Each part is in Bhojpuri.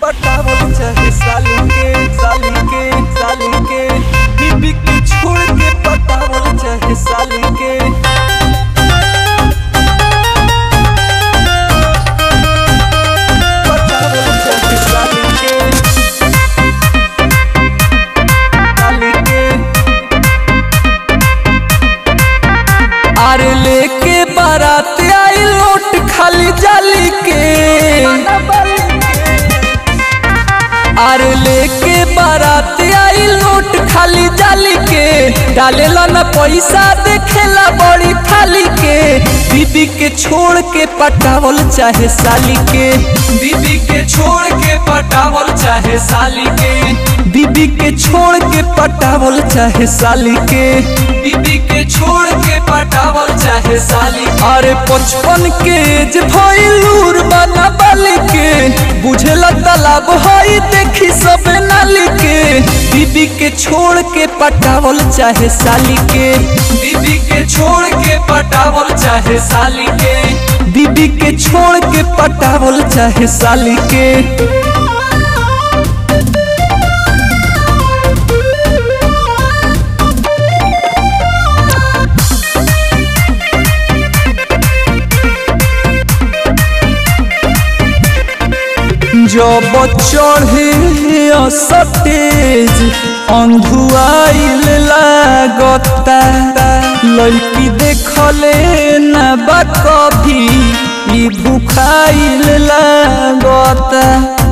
पटावल चाहे साली के साली के साली के बीबी के छोड़ के पटावल चाहे साली के पटावल चाहे साली के साली के अरे लेके बारात आई लोट खाली जाली के अरे लेके बारात आई लोट खाली जाली के डालेला न पैसा देखेला बड़ी खाली के बीबी के छोड़ के पटावल चाहे साली के बीबी के छोड़ के पटावल चाहे साली के बीबी के छोड़ के पटावल चाहे साली के बीबी के छोड़ के पटावल चाहे साली अरे पचपन के एज भइलूर बना बाली के बुझेला तालाब हई देखी सब नाली के बीबी के छोड़ के पटावल चाहे साली के बीबी के छोड़ के पटावल चाहे साली के बीबी के छोड़ के पटावल चाहे साली के जब चढ़े सतेज अंधुआइल लागता लड़की देखले न बा कभी ई भूखाइल लागता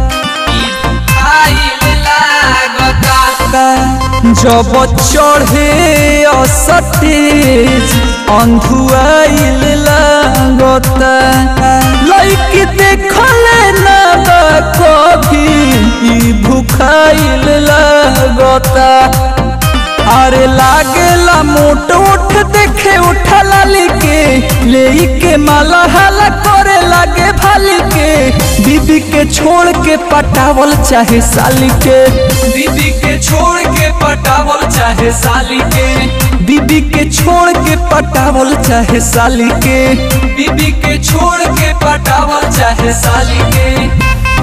जब चढ़े सतेज अंधुआइल लागता लड़की देखले न बा कभी ई भूखाइल लागता अरे लागेला मोट उठ देखे उठा लाली के ले के माला हाला करे लागे भाली के बीबी के छोड़ के पटावल चाहे साली के बीबी के छोड़ के पटावल चाहे साली के बीबी के छोड़ के पटावल चाहे साली के बीबी के छोड़ के पटावल चाहे साली के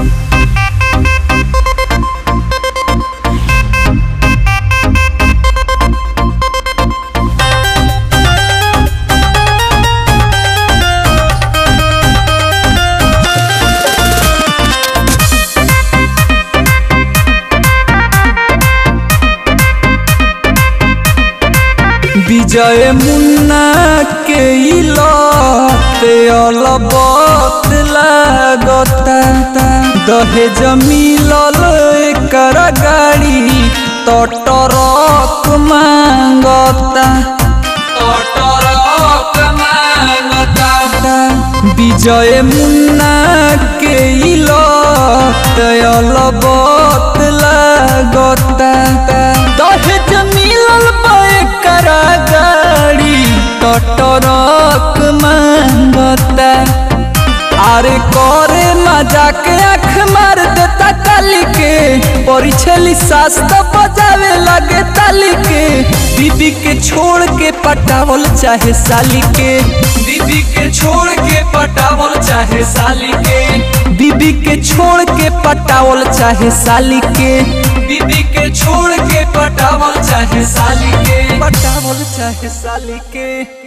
विजय मुन्ना के इलते अलबत लागता दहेज मिलल एकर गाड़ी तो टरक मांगता विजय मुन्ना के इलते अलबत लागता दहेज मिलल एकर गाड़ी तो टरक मांगता अरे करे मजाक आँख मार देता काली के परिछली सास तो बजावे लगे ताली के बीबी के छोड़ के पटावल चाहे साली के बीबी के छोड़ के पटावल चाहे साली के बीबी के छोड़ के पटावल चाहे साली के बीबी के छोड़ के पटावल चाहे साली के पटावल चाहे साली के